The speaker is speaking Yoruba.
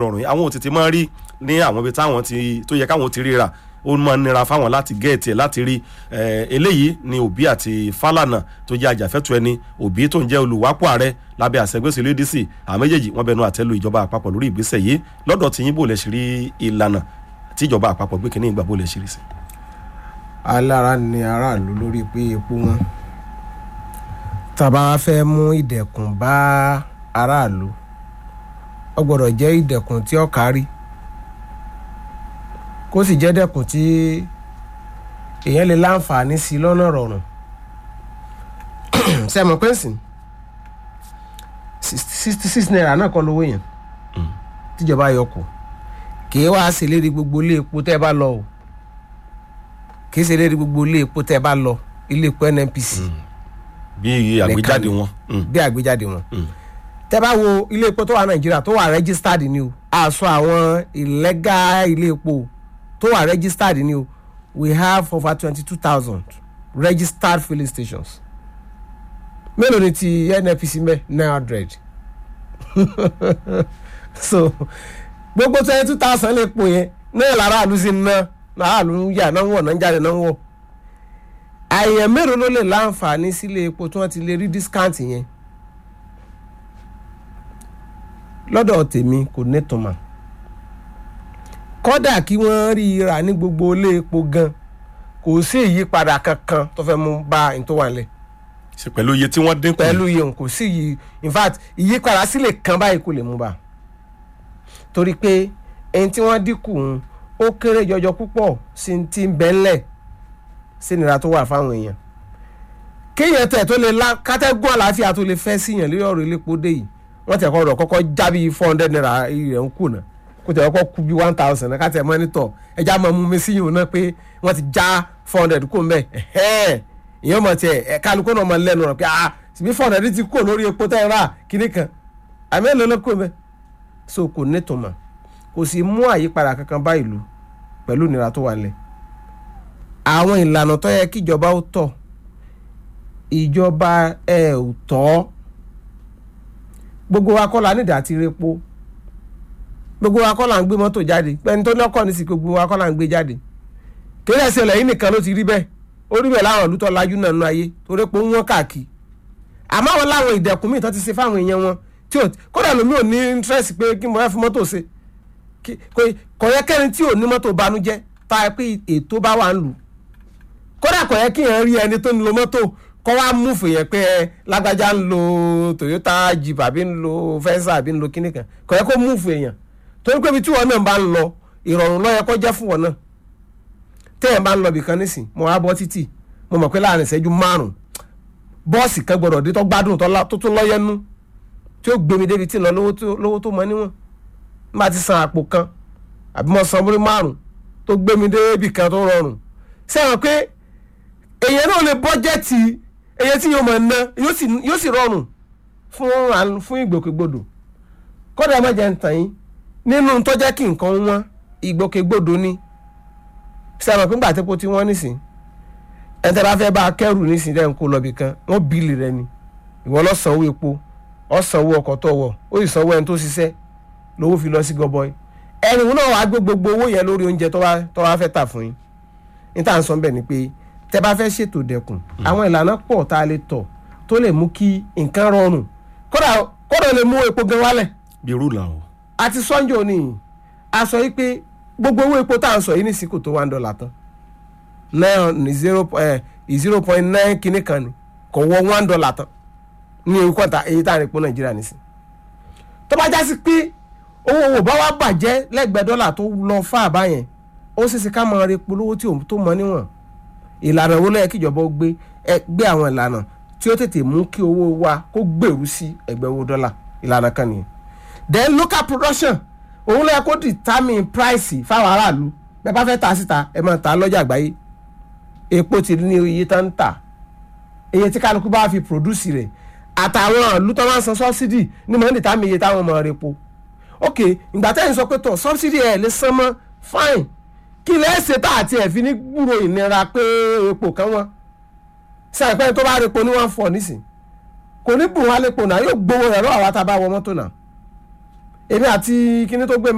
rọrùn yìí àwọn ò tètè máa rí ní àwọn ibi táwọn ti tó yẹ káwọn ti ríra ó máa nira fáwọn láti gẹ̀ẹ́tì ẹ̀ láti rí eléyìí ni òbí àti Fálànà tó jẹ́ ajàfẹ́tọ̀ ẹni òbí tó ń jẹ́ olùwápò ààrẹ lábẹ́ àṣẹgbèsè lédìsì àwọn méjèèjì wọ́n bẹnu àtẹ́lu ìjọba àpapọ̀ lórí ìgbésẹ̀ yìí lọ́dọ̀ tí yín bò lẹ̀ ṣe rí ìlànà tí ìjọba àpapọ̀ gbé kínní ìgbà bò lẹ̀ ṣe rí sí. alára ni aráàlú lórí pé epo wọn tàbá fẹ́ mú ìdẹ̀kùn bá aráàlú ó gbọ́dọ̀ jẹ́ ìdẹ̀kùn tí ó kárí kó sì jẹ́ dẹ̀kùn tí èèyàn lè láǹfààní sí lọ́nà rọrùn sẹ́mo pẹ́ǹsì sixty six naira náà kọ́ lówó yẹn tíjọba yọ kù kì í wá ṣèlérí gbogbo ilé epo tẹ́ ẹ bá lọ o kì í ṣèlérí gbogbo ilé epo tẹ́ ẹ bá lọ ilé epo NNPC bí àgbéjáde wọn. bí àgbéjáde wọn tẹ́ bá wo ilé epo tó wà Nàìjíríà tó wà registered ni o àṣọ àwọn illegal ilé epo tó wà registered ni o we have over twenty two thousand registered filling stations mélòó ni ti nnpc mẹ nine hundred so gbogbo twenty two thousand lè pò yẹn náà làrá sí ná làrá ń yà náà ń wọ̀ náà ń jáde náà ń wọ̀ àyàn mélòó ló lè láǹfààní sílé epo tí wọ́n ti lè rí discount yẹn lọ́dọ̀ tèmi kò nítumọ̀ kódà kí wọ́n rí i rà ní gbogbo ilé epo gan kò sí ìyípadà kankan tó fẹ́ mú bá n tó wà nílẹ̀. ṣe pẹ̀lú iye tí wọ́n dín kù. pẹ̀lú iye kò sí yìí in fact ìyípadà sílẹ̀ kan báyìí kò lè mú bá. torí pé ẹni tí wọ́n dínkù ń ó kéré jọjọ púpọ̀ sí ti ń bẹ́ńlẹ̀ sí ìnira tó wà fáwọn èèyàn. kéèyàn tẹ̀ tó lè la kátẹ́gùn àlàáfíà tó lè fẹ́ síyàn lórí ọ̀rọ̀ iléepo dé yìí wọ́n tẹ̀ kọ́ ọ̀rọ̀ kọ́kọ́ jábí four hundred naira rẹ̀ ń kù náà kó tẹ̀ ọkọ̀ kú bí one thousand náà ká tẹ̀ mọ́nítọ̀ ẹja máa mú mi sí yìí náà pé wọ́n ti já four hundred kó mbẹ́ ẹ̀hẹ́n ìyẹn mọ̀ tiẹ̀ ẹ̀ kálukú náà máa lẹ́nu rẹ̀ pé ah síbi four hundred ti kó lórí epo tẹ́ ẹ rà kíní kan àmì ẹ̀ lọ́lọ́ kó mbẹ́ so kò nítumọ̀ kò sì mú àyípadà kankan bá ìlú pẹ̀lú ìnira tó wà nílẹ̀ àwọn ìlànà tó yẹ kíjọba ó tọ̀ ìjọba ẹ̀ ò tọ́ gbogbo wa kọ́ la nídàá ti repo gbogbo wa kọ́ la ń gbé mọ́tò jáde pẹ́ni tó lọ́kọ̀ ní sí gbogbo wa kọ́ la ń gbé jáde kéde ẹsẹ̀ lẹ́yìn nìkan ló ti rí bẹ́ẹ̀ ó rí bẹ́ẹ̀ láwọn olùtọ́ lajú náà nú ayé torí pé wọ́n káàkiri àmọ́ àwọn láwọn ìdẹ̀kùn míì tó ti ṣe fáwọn èèyàn wọn tí ò kódà lómi ò ní interest pé kí mo fẹ́ fi mọ́tò ṣe kò yẹ kẹ́ni tí ò ní mọ́tò banújẹ́ tá a pé ètò bá wà ń lù kódà kò yẹ kí yẹn rí ẹni tó ń lo mọ́tò kọ́ wá mú fèèyàn pé ẹ lágbájá ń lo Toyota Jeep àbí ń lo Venza àbí ń lo kíní kan kò yẹ kó mú fèèyàn torí pé ibi tí wọn náà bá ń lọ ìrọ̀rùn ló yẹ kó jẹ́ fún wọn náà téèyàn bá ń lọ bìkan nísìn mo wá bọ́ títì mo mọ̀ pé láàrin ìṣẹ́jú márùn bọ́ọ̀sì kan gbọ́dọ̀ dé tó gbádùn tó tún lọ́yẹ́nu tí ó gbé mi débi tí ń lọ lówó tó mọ níwọ̀n nígbà tí san àpò kan àbí mo san múrí márùn tó gbé mi débi kan tó rọrùn sẹ́wọ̀n pé èèyàn náà lè bọ́jẹ́tì èyí tí yóò máa ná yóò sì rọrùn fún fún ìgbòkègbodò kódà ẹ má jẹ́ ń tàn yín nínú tó jẹ́ kí nǹkan wọn ìgbòkègbodò ni sẹ́wọ̀n pé ńgbà tẹ́pọ̀ tí wọ́n nísìn ẹni tẹ́ bá fẹ́ bá a kẹ́rù nísìn rẹ̀ ń kó lọ́bì kan wọ́n bíìlì rẹ ni ìwọ lọ sanwó epo ọ sanwó ọkọ̀ tó wọ̀ ó sì sanwó ẹni tó ṣiṣẹ́ lówó fi lọ sí gọbọi ẹni wọn náà wàá gbé gbogbo owó yẹn lórí oúnjẹ tó wá fẹ́ tà fún yín ní tá à ń sọ bẹ́ẹ̀ ni pé tẹ́ bá fẹ́ ṣètò dẹkùn àwọn ìlànà pọ̀ tá a lè tọ̀ tó lè mú kí nǹkan rọrùn kódà kódà lè mú epo gan wálẹ̀. bí irú là o. àti sọ́njọ́ ni a sọ yìí pé gbogbo owó epo tá à ń sọ yìí ní ìsìnkú tó one dollar tán náà ní zero zero point nine kìíní kan ni kò wọ one dollar tán ní ewu kọ́ta èyí tá à ń epo nàìjíríà nísìn. tó bá já sí pé owó owó bá wá bàjẹ́ lẹ́gbẹ̀ẹ́ dọ́là tó lọ fà báyẹn ó ṣeéṣe ká máa re polówó tó mọ níwọ̀n ìlànà wo ló yẹ kíjọba ó gbé ẹ gbé àwọn ìlànà tí ó tètè mú kí owó wa kó gbèrú sí ẹgbẹ́ owó dọ́là ìlànà kan nìyẹn then local production òun ló yẹ kó determine price fáwọn aráàlú bẹ́ẹ̀ bá fẹ́ ta síta ẹ máa ta lọ́jà àgbáyé epo ti ní iye tó ń tà iye tí kálukú bá fi produce rẹ̀ àtàwọn ìlú tó máa ń san subsidy ní mọ̀ ní determine iye táwọn ọmọ rẹ̀ po ok ìgbà tẹ́yìn sọ pé tọ̀ subsidy ẹ̀ lè san mọ́ fine kí lẹ́ ṣe tá àti ẹ̀ fi ní gbúrò ìnira pé epo kan wọ́n sàpẹ́ tó bá repo ní wọ́n fọ̀ nísìn kò ní bùn wá lépo náà yóò gbowó rẹ̀ lọ́wọ́ àwa tá a bá wọ mọ́tò náà èmi àti kíní tó gbé